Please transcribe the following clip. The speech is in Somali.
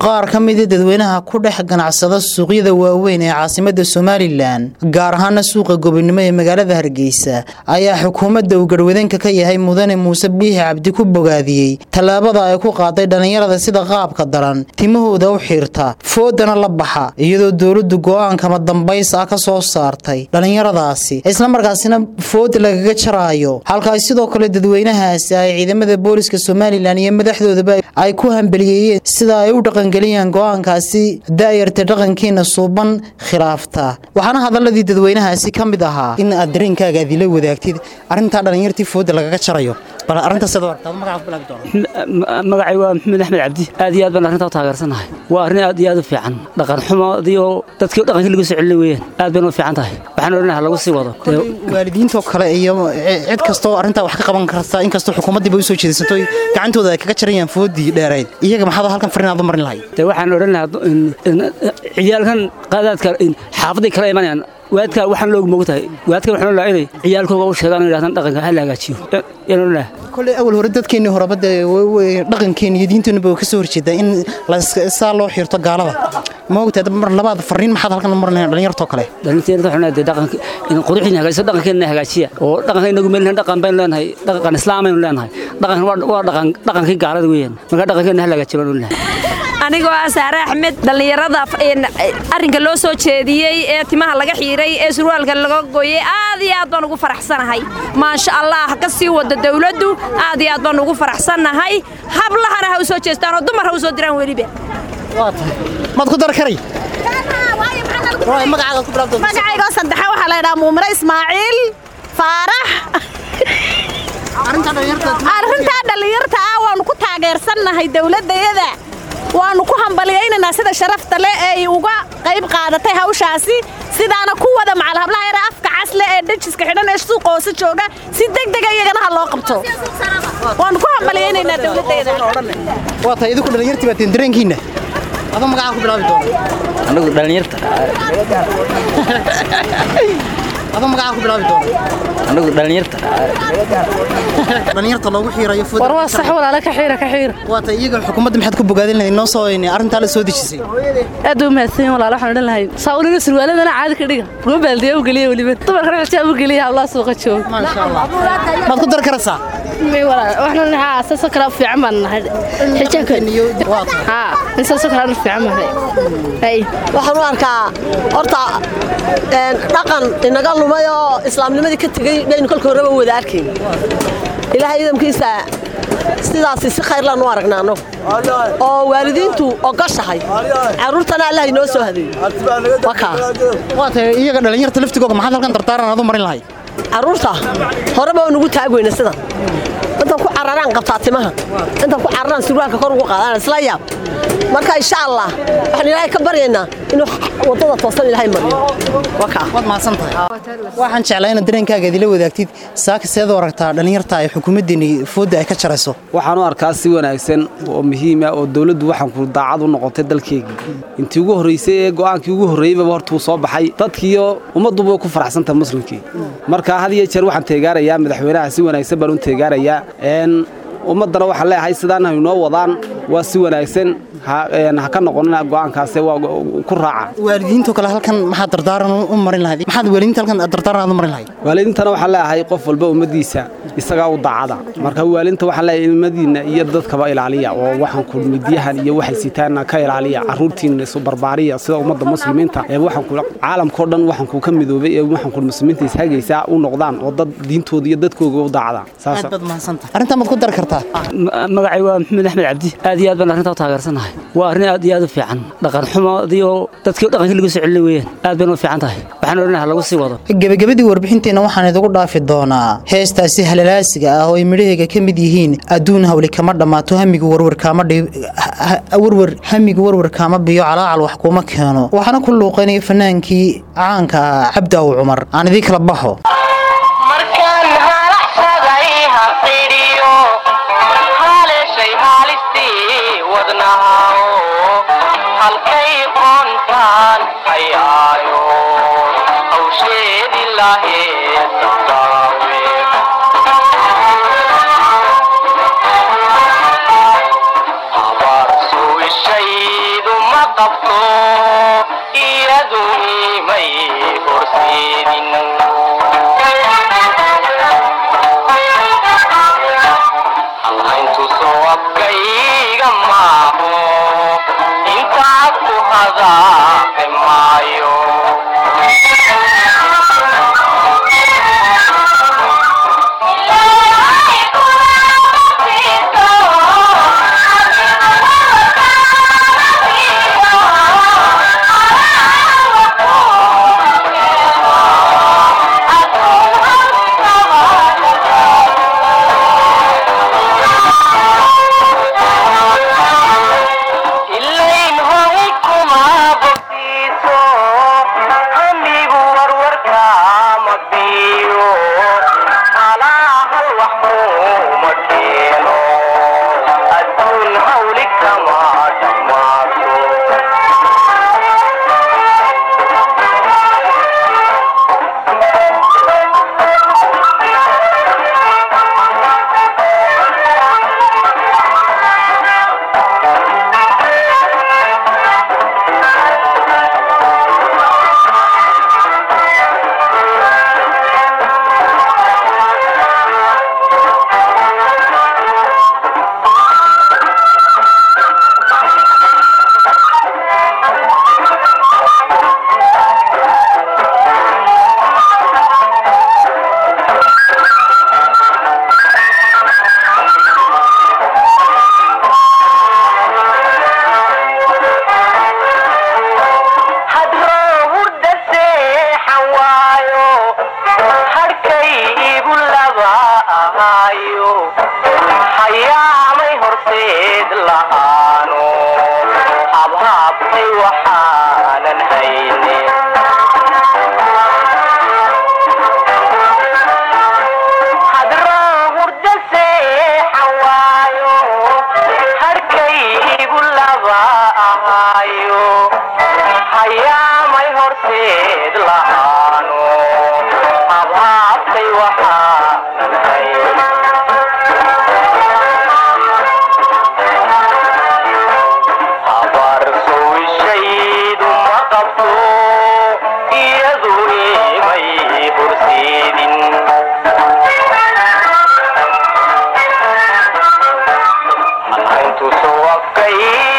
qaar ka mida dadweynaha ku dhex ganacsada suuqyada waaweyn ee caasimada somalilan gaar ahaana suuqa gobonimo ee magaalada hargeysa ayaa xukuumadda uu garwadeenka ka yahay mudane muuse biixi cabdi ku bogaadiyey tallaabada ay ku qaaday dhallinyarada sida qaabka daran timahooda u xiirta foodana la baxa iyadoo dowladdu go'aankama dambays ah ka soo saartay dhallinyaradaasi islamarkaasina food lagaga jaraayo halka ay sidoo kale dadweynahaasi ay ciidamada booliska somalilan iyo madaxdoodaba ay ku hambeliyeeyeen sida ay u dhaqangeliyaan go'aankaasi daayarta dhaqankiina suuban khilaafta waxaana hadaladii dadweynahaasi ka mid ahaa in aad dareenkaaga aad ila wadaagtid arrintaa dhallinyartii fooda lagaga jarayo bal arrintaas aad aragtaa magaca bilaabi doona magacay waa maxamed axmed cabdi aad iyo aad baan arrintaa u taageersanahay waa arrin aad iyo aad u fiican dhaqan xumoodii oo dadkii dhaqankii lagu soo celin weeyaan aad bayna u fiican tahay waxaan odhanaha lagu sii wado waalidiintoo kale iyo cid kastoo arrintaa wax ka qaban karta inkastoo xukuumaddiiba u soo jeedisato gacantooda ay kaga jarayaan foodii dheerayd iyaga maxaad halkan farin aad u marin lahayd de waxaan odhan lahaa ciyaalkan qaadaadka xaafaday kala imanayaan waadka waxaan loogu moog tahay waadka waxaan lahaa inay ciyaalkooga u sheegaan yidhahdaan dhaqanka ha la hagaajiyo yaan odhan lahaa kolley awal hore dadkeennii horeba dee dhaqankeenna iyo diinteennuba way ka soo horjeedaa in saa loo xiirto gaalada ma ogtahay mar labaad farriin maxaad halkan u marin lahayn dhallinyartoo kale dhalinteena waxaan leedahay dhaqanka in quruxdiina hagaajiso dhaqankeena hagaajiya oo dhaqanka inagu meelnahay dhaqan baynu leenahay dhaqan islaamaynu leenahay dhaqankan waa dhaqan dhaqankii gaalada weeyaan marka dhaqankeena ha la hagaajiyo baan odhan lahaa anigoo ah saare axmed dhallinyarada arrinka loo soo jeediyey ee timaha laga xiiray ee surwaalka laga gooyey aad iyo aad baan ugu faraxsanahay maasha allah ka sii wada dawladdu aad iyo aad baan ugu faraxsannahay hablahana ha u soo jeestaan oo dumar ha u soo diraan weliba maad ku dar karay magacaygoo saddexa waxaa la ydhaha muumiro ismaaciil faarax arrintaa dhallinyarta ah waannu ku taageersannahay dawladdayada waannu ku hambaliyaynaynaa sida sharafta leh ee uga qayb qaadatay hawshaasi sidaana ku wada macalhablaha yare afka casle ee dejiska xidhan ee suuqa hoose jooga si degdega iyagana ha loo qabto waannu ku hambaliyaynaynaa dawladdeeda waa tahay idinku dhallinyartii baa teen dareenkiinna adoo magacaa ku bilaabi doona anagu dhallinyarta adoo magacaa ku bilaabi doona anagu dhallinyarta dhallinyarta loogu xiirayo war waa sax walaala ka xiira ka xiira waa tahay iyaga xukuumadda maxaad ku bogaadin lahayd noo soo arrintaa la soo dejisay aad u mahadsan walaala waxaan odhan lahayn saa ulina surwaaladana caadi ka dhiga ruga baaldiya u geliya weliba dumarkana xijaab u geliya hawlaha suuqa jooga maasha allah maad ku dar karaysaa waxaan haa saasoo kale fiican baan nahay xijaabka haa in saasoo kale fiican baan waxaan u arkaa horta dhaqan inaga lumay oo islaamnimadii ka tegey baynu kolka horeba wada arkayn ilaahay idamkiisa sidaasi si khayrlaan u aragnaa annagu oo waalidiintu ogoshahay carruurtana allah inoo soo hadeeyo waa tahay iyaga dhallinyarta laftigooga maxaad halkan dardaaran aad u marin lahayd carruurta horeba oo nugu taag weyna sidan intaan ku cararaan qabtaa timaha intaan ku cararaan surwaalka kor ugu qaadaan isla yaab marka insha allah waxaan ilaahay ka baryaynaa inuu waddada toosan ilaahay mariyo waad mahadsan tahay waxaan jeclaa inaad dareenkaaga idila wadaagtid saaka seed u aragtaa dhallinyarta ay xukuumaddeeni foodda ay ka jarayso waxaan u arkaa si wanaagsan oo muhiima oo dawladdu waxaan ku daacad u noqotay dalkeygii intii ugu horraysay ee go'aankii ugu horreeyeybaba hortuu soo baxay dadkiiyo ummadduba ku faraxsantaha muslimkii marka had iyo jeer waxaan teegaarayaa madaxweynaha si wanaagsan baan u teegaarayaa ummaddana waxaan leeyahay sidaan haynoo wadaan waa si wanaagsan ha ka noqonina go'aankaas waa ku raaca waalidiinto kale halkan maxaad dardaaran u marin lahayd maxaad waalidiinta halkan dardaaran aad u marin lahayd waalidiintana waxaan leeyahay qof walba ummaddiisa isagaa u daacada marka waalidiinta waxaan leeyahay ilmadiinna iyo dadkaba ilaaliya oo waxaan ku midyahan iyo waxay sitaanna ka ilaaliya carruurtiinna isu barbaariya sida ummadda muslimiinta ee waxaan ku caalamkao dhan waxaan ku ka midoobay ee waxaan ku muslimiinta ishagaysaa u noqdaan oo dad diintooda iyo dadkooga u daacada aad baad mahadsantahay arrintaa maad ku dari kartaa magacay waa maxamed axmed cabdi aad iyo aad baan arrintaa u taageersanahay waa arrin aad iyo aad u fiican dhaqan xumoodii oo dadkii dhaqankii lagu soo celin weeyaan aad bayna u fiican tahay waxaan odhanaha lagu sii wado gebagabadii warbixinteenna waxaan idigu dhaafi doonaa heestaasi halalaasiga ah oo ay midhaheega ka mid yihiin adduun hawli kama dhammaato hamigu warwarwarwarwar hamigu warwar kaama biyo calaacal wax kuma keeno waxaana ku luuqaynaya fanaankii caanka ah cabdaaw cumar aan idii kala baxo Abarsu ishaydu qabto iyadu imay horseedin halhayntu soo afkayga maaho intaa ku hadaaqi maayo ilayn hoy kuma bogtiiso hamigu warwarka ma biyo halahal wax kuma keeno adduun hawli kama dhammaato hadroo hurda seexan waayo hadhkay igu laba ahaayo hayaamay horseed lahaano habhaabtay waxaanan hayne hadroo hurda seexan waayo hadhkay igu laba ahaayo hayaamay horseed lahaano habhaabtay waxaanan hayn habar sowishaydu ma qabto iyadu imay horseedin halhayntu soo afkay